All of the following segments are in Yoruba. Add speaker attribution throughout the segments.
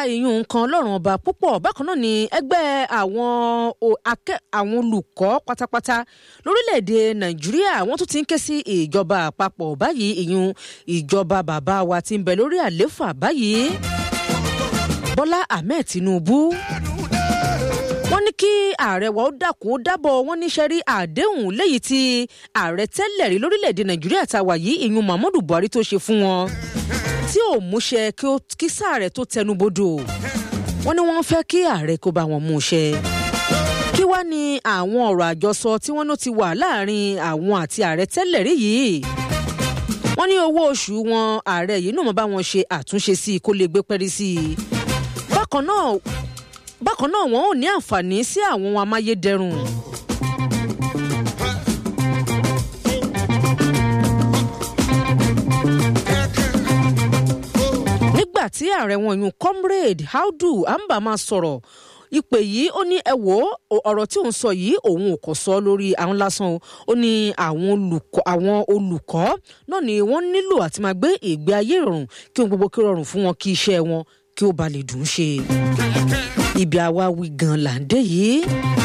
Speaker 1: ìyún nǹkan ọlọ́run ọba púpọ̀ bákan náà ni ẹgbẹ́ àwọn o- akẹ́- àwọn olùkọ́ pátápátá lórílẹ̀‐èdè nàìjíríà wọ́n tún ti ń ké sí ìjọba àpapọ̀ báyìí ìyún ìjọba bàbá wa ti ń bẹ lórí àléfà báyìí bọ́lá ahmed tinubu wọ́n ní kí ààrẹ wa ó dákun ó dábọ̀ wọ́n níṣẹ́ rí àdéhùn léyìí tí ààrẹ tẹ́lẹ̀ rí lórílẹ̀‐èdè nàìjíríà tá a wà yìí ìyún muhammadu buhari tó ṣe fún wọn tí ò múṣẹ kí ó kí sáà rẹ tó tẹnubodò wọn ní wọn fẹ́ kí ààrẹ kó bá wọn mú ṣẹ kí wá ní àwọn ọ̀rọ̀ àjọsọ tí wọ́n ló ti wà láàrin àwọn àti ààrẹ tẹ́lẹ̀ rí yìí wọ́n ní owó oṣù wọn ààrẹ yìí náà mọ̀ bá wọn ṣe àtúnṣe sí i kó lè gbé pẹ́rí sí i bákan náà bákan náà wọn ò ní àǹfààní sí àwọn ohun amáyédẹrùn nígbà tí ààrẹ wọn yún comrade audu amba máa sọ̀rọ̀ ìpè yìí ó ní ẹ wò ó ọ̀rọ̀ tí òun sọ yìí òun ò kò sọ lórí àwọn lásán o ó ní àwọn olùkọ́ àwọn olùkọ́ náà ni wọ́n nílò àti máa gbé ìgbé ayé ìrọ̀rùn kí ohun gbogbo kí ó rọrùn fún wọn kí iṣẹ́ wọn kí ó ba lè dùn ún ṣe ibi àwa wí gan là ń dé yìí.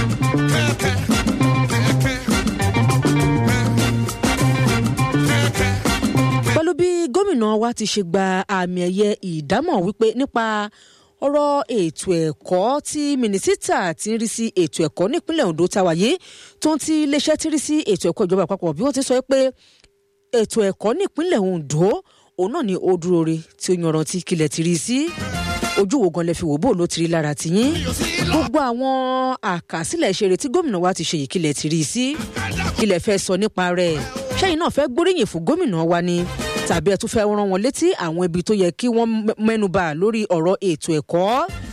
Speaker 1: pẹ̀lú bí gómìnà wa ti ṣe gba àmì ẹ̀yẹ ìdámọ̀ wípé nípa ọ̀rọ̀ ètò ẹ̀kọ́ tí mínísítà ti ń rí sí ètò ẹ̀kọ́ nípínlẹ̀ ondo táwa yìí tó ń ti iléeṣẹ́ ti rí sí ètò ẹ̀kọ́ ìjọba àpapọ̀ bí wọ́n ti sọ pé ètò ẹ̀kọ́ nípínlẹ̀ ondo òun náà ni ó dúró re tí ó yanrantí kílẹ̀ ti rí sí ojú wo gan lẹ fi wò bó ló ti rí lára tiyín gbogbo àwọn àkàsílẹ̀ ìṣeré tí gómìnà wa ti ṣe yìí kílẹ̀ ti rí sí kílẹ̀ fẹ́ sọ nípa rẹ̀ ṣẹ́yìn náà fẹ́ gbóríyìn fún gómìnà wa ni tàbí ẹ tún fẹ́ rán wọn létí àwọn ibi tó yẹ kí wọ́n mẹ́nuba lórí ọ̀rọ̀ ètò ẹ̀kọ́.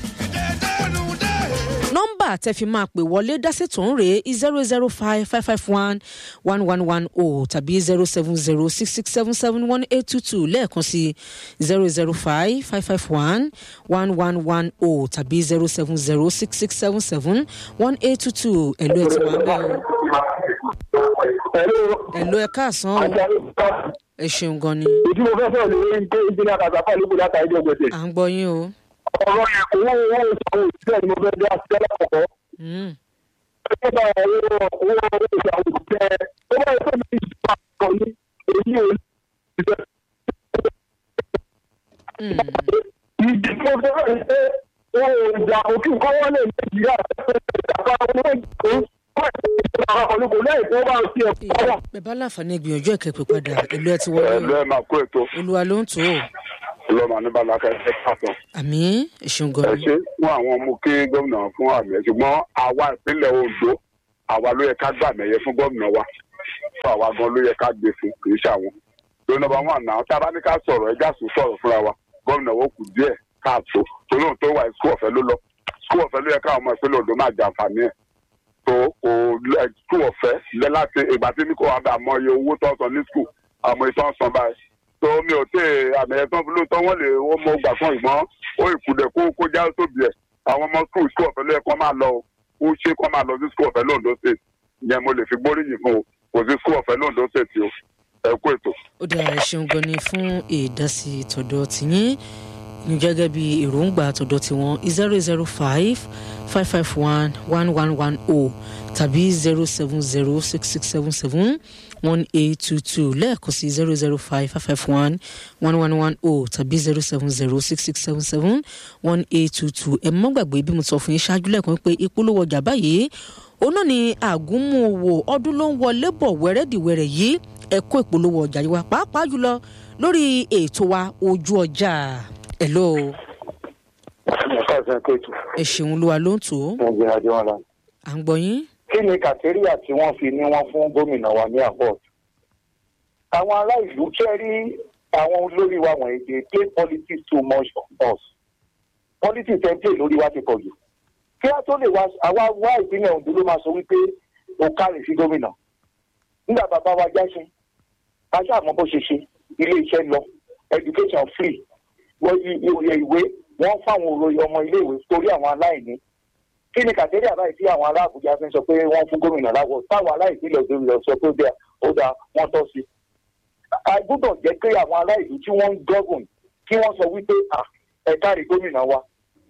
Speaker 1: nọ́mbà tẹ fi máa pè wọlé dásètò ń rèé zero zero five five five one one one one o tàbí zero seven zero six six seven seven one eight two two lẹ́ẹ̀kan sí zero zero five five five one one one one o tàbí zero seven zero six six seven seven one eight two two ẹ̀lú ẹ̀ tí wàá bẹ́ẹ̀ o ẹ̀lú ẹ̀ káàsán o ẹ ṣeun gan ni.
Speaker 2: ìdí mo fẹ́ sọ̀rọ̀ lórí pé ìjìnlẹ̀ àkàtà lóko láta ẹjọ́ gbèsè.
Speaker 1: à ń gbọ́ yín o.
Speaker 2: ọ̀rọ̀ yẹn kò wọ́n owó ìṣàwọ̀ òṣìṣẹ́ ni mo fẹ́ dé àti tẹ́lẹ̀ kọ̀kọ́.
Speaker 1: Mm.
Speaker 2: ẹgbẹ́ bá owó owó owó ìṣàwọ̀ òṣìṣẹ́ tó bá yẹ kó mi ìṣàwọ̀ àkọ́ ní èyí ò ní ìṣẹ́.
Speaker 1: Mm.
Speaker 2: ìdí mo fẹ́ rẹ̀ ṣe owó ìjà òkú kọ́wọ́ lè nàìjíríà
Speaker 1: bẹ́ẹ̀ bá láǹfààní gbìyànjú ẹ̀kẹ́ pé padà ìlú ẹ ti wọlé
Speaker 3: ẹ
Speaker 1: o
Speaker 3: lẹ́ẹ̀ máa kó ètò
Speaker 1: olúwa ló ń tó o
Speaker 3: lọ́mọ ní balaka ẹ pàtàn.
Speaker 1: àmì ẹ̀ṣin gan
Speaker 3: ẹ
Speaker 1: ni.
Speaker 3: ṣe fún àwọn ọmọ kí gómìnà fún àmì ẹ ṣùgbọ́n àwa ìpínlẹ̀ ondo àwa ló yẹ ká gbà mẹ́yẹ fún gómìnà wa fún àwa gan ló yẹ ká gbé fún kì í ṣàwọn. ló nọmba wọn àná tá a bá ní ká sọ̀rọ̀ ẹja sùn sọ̀rọ̀ fúnra wa gómìnà wo kù díẹ̀ káàtó tolóhùn tó wà ní skul ọ̀fẹ́ ló lọ skul ọ̀fẹ́ ló yẹ káwọn ọmọ ìpínlẹ̀ ondo máa jàǹfààní ẹ̀ tó kò skul ọ̀fẹ́ lẹ láti ìgbà tí ní kò wá bẹ àmọ́ iye owó tó ń san ní skul àmọ́ ìtàn san báyìí tó mi ò tẹ àmì ẹ̀tàn fún lóòótọ́ wọ́n lè ó mọ gbà fún ìgbọ́n ó ìkùdẹ̀ kó kó já tóbi ẹ̀ àwọn ọmọ skul skul ọ̀fẹ́ ló yẹ kó máa lọ o ó ṣe kó máa lọ sí skul ọ̀fẹ́ lóńdó state ìyẹn mo lè fi gbóríyìn fún o kò sí skul ọ̀fẹ́ lóńdó state o ẹ kú ètò.
Speaker 1: ó dára ẹ̀ṣin gan ni fún ìdásí tọ̀dọ̀ tìyín ní gẹ́gẹ́ bí èròǹgbà tọ̀dọ̀ tiwọn zero zero five five five one one one one o tàbí zero seven zero six six seven seven one eight two two lẹ́ẹ̀kan sí zero zero five five five one one one one o tàbí zero seven zero six six seven seven one eight two two ẹ mọ́ gbàgbé bí mo sọ fún yín ṣáájú lẹ́ẹ̀kan pé ìpolówó ọjà báyìí òun náà ni àgúnmu owó ọdún ló ń wọlé bọ̀ wẹ́rẹ́dìwẹ́rẹ́ yìí ẹ kó ìpolówó ọjà yìí wá pàápàá jùlọ lórí ètò wa ojú ọjà ẹ̀ lóo
Speaker 2: ẹ̀ka ìsìn kéètù
Speaker 1: ẹ ṣeun olúwa ló ń tò ó
Speaker 2: nàìjíríà jẹ́ wọn la.
Speaker 1: à ń gbọ́ yín.
Speaker 2: kí ni kàtẹ́ríà tí wọ́n fi ní wọ́n fún gómìnà wa ní àpọ̀t? àwọn ará ìlú kẹ́ rí àwọn olórí wa wọ̀nyí dey play politics too much on us. politics ẹ̀ ń play lórí wa ti pọ̀ jù. kí á tó lè wá àwa wá ìpínlẹ̀ ondo ló máa sọ wípé o kárì sí gómìnà. nígbà bàbá wa jáṣe aṣọ àmọ́ bó ṣe ṣe ilé iṣẹ́ lọ education free wọ́n yí ìwé ìwé wọ́n fáwọn òròyìn ọmọ iléèwé torí àwọn aláìní kí ni kàtẹ́rì àbáyé tí àwọn ará àbújá fi ń sọ pé wọ́n fún gómìnà láwọ̀ táwọn aláìsílẹ̀ òdòdó lọ sọ pé ó dáa ó dáa wọ́n tọ́ sí. a gbọ́dọ̀ jẹ́ pé àwọn ará ìlú tí wọ́n ń gọ́gùn kí wọ́n sọ wípé à ẹ kárí gómìnà wa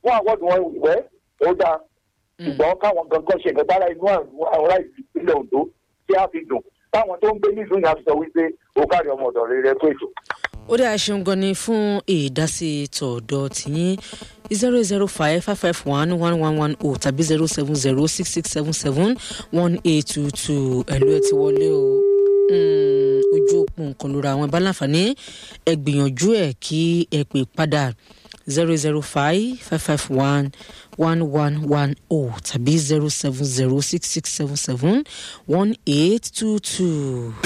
Speaker 2: fún àwọ̀dù wọn wẹ́ ó dáa ṣùgbọ́n káwọn gangan ṣe nǹkan tára inú àwọn ará ìpínlẹ̀ Ondo tí a fi dùn táwọn tó ń gbé nílùú yẹn á fi sọ wípé ó kárí ọmọ ọ̀dọ̀ rere tó ètò.
Speaker 1: ó dá ṣeun gan ni fún ìdásí tọ̀dọ̀ tìyín zero zero five five five one one one one o tàbí zero seven zero six six seven seven one eight two two ẹ̀lú ẹ̀ ti wọlé o Mm, ojú òpó nǹkan lóra àwọn ẹ̀bá láǹfààní ẹ gbìyànjú ẹ̀ kí ẹ pè padà zero zero five five five one one one one o tàbí zero seven zero six six seven seven one eight two two.